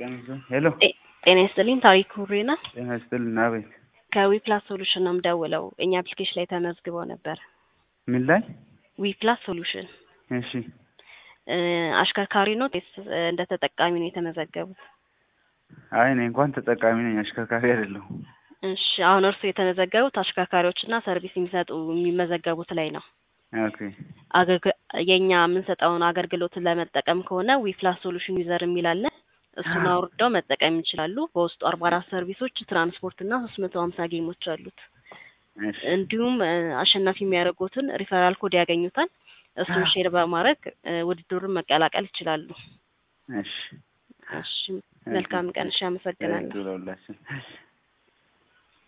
ቀን ሄሎ ጤ- ጤና ይስጥልኝ ታሪክ ሁሬ ናት። ጤና ይስጥልን። አቤት። ከዊፕላስ ሶሉሽን ነው የምደውለው። እኛ አፕሊኬሽን ላይ ተመዝግበው ነበር። ምን ላይ? ዊፕላስ ሶሉሽን እሺ እ፣ አሽከርካሪ ነው ወይስ እ፣ እንደ ተጠቃሚ ነው የተመዘገቡት? አይ እኔ እንኳን ተጠቃሚ ነኝ፣ አሽከርካሪ አይደለሁም። እሺ አሁን እርሱ የተመዘገቡት አሽከርካሪዎችና ሰርቪስ የሚሰጡ የሚመዘገቡት ላይ ነው። ኦኬ አገልግ- የእኛ የምንሰጠውን አገልግሎትን ለመጠቀም ከሆነ ዊፕላስ ሶሉሽን ዩዘር የሚል አለ። እሱን አውርደው መጠቀም ይችላሉ። በውስጡ አርባ አራት ሰርቪሶች፣ ትራንስፖርት እና ሶስት መቶ ሀምሳ ጌሞች አሉት። እሺ እንዲሁም እ፣ አሸናፊ የሚያደርጉትን ሪፈራል ኮድ ያገኙታል። እሱን ሼር በማድረግ እ፣ ውድድሩን መቀላቀል ይችላሉ። እሺ እሺ መልካም ቀን። እሺ አመሰግናለሁ። ለሁላችን